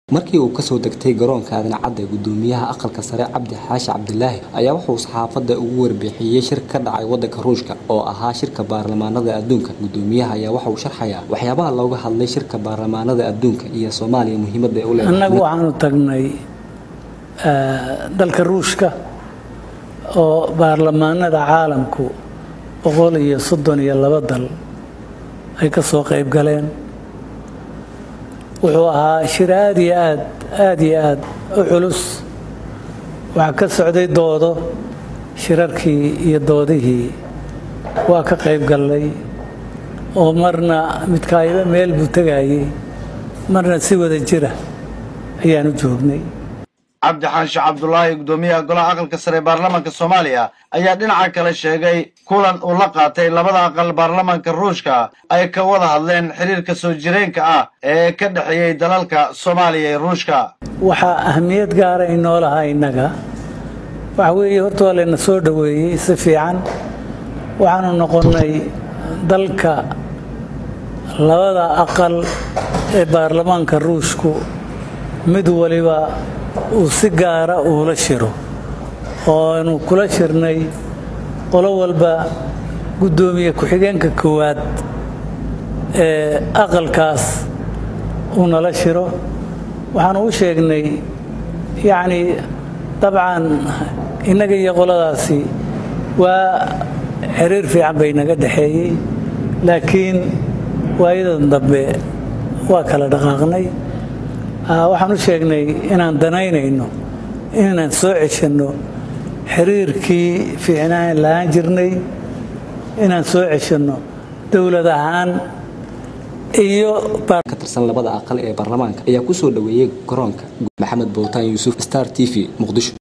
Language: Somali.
markii uu kasoo degtay garoonka aadan cadde gudoomiyaha aqalka sare cabdi xaashi cabdilaahi ayaa wuxuu saxaafadda ugu warbixiyey shir ka dhacay wadanka ruushka oo ahaa shirka baarlamaanada adduunka gudoomiyaha ayaa waxa uu sharxayaa waxyaabaha looga hadlay shirka baarlamaanada adduunka iyo soomaaliya muhiimadda ay u leedahay annagu waxaanu tagnay dalka ruushka oo baarlamaanada caalamku boqol iyo soddon iyo laba dal ay ka soo qayb galeen wuxuu ahaa shir aada iyo aad aada iyo aad u culus waxaa ka socday doodo shirarkii iyo doodihii waa ka qayb gallay oo marna midkaayba meel buu tegayey marna si wada jira ayaanu joognay cabdi xaashi cabdulaahi gudoomiyaha golaha aqalka sare ee baarlamaanka soomaaliya ayaa dhinaca kale sheegay kulan uu la qaatay labada aqal baarlamaanka ruushka ay ka wada hadleen xiriirka soo jireenka ah ee ka dhexeeyey dalalka soomaaliya ee ruushka waxaa ahamiyad gaara inoo lahaa innaga waxa weeye horta waa layna soo dhoweeyey si fiican waxaanu noqonnay dalka labada aqal ee baarlamaanka ruushku mid waliba uu si gaara uula shiro ooanu kula shirnay qolo walba guddoomiye ku-xigeenka koowaad ee aqalkaas uu nala shiro waxaanu u sheegnay yacnii dabcan innaga iyo qoladaasi waa xiriir fiican bay naga dhexeeyey laakiin waayadan dambe waa kala dhaqaaqnay waxaan u sheegnay inaan danaynayno inaan soo ceshanno xiriirkii fiicnaan lahaan jirnay inaan soo ceshanno dowlad ahaan iyo ka tirsan labada aqal ee baarlamaanka ayaa kusoo dhoweeyey garoonka maxamed bowtaan yuusuf star t v muqdisho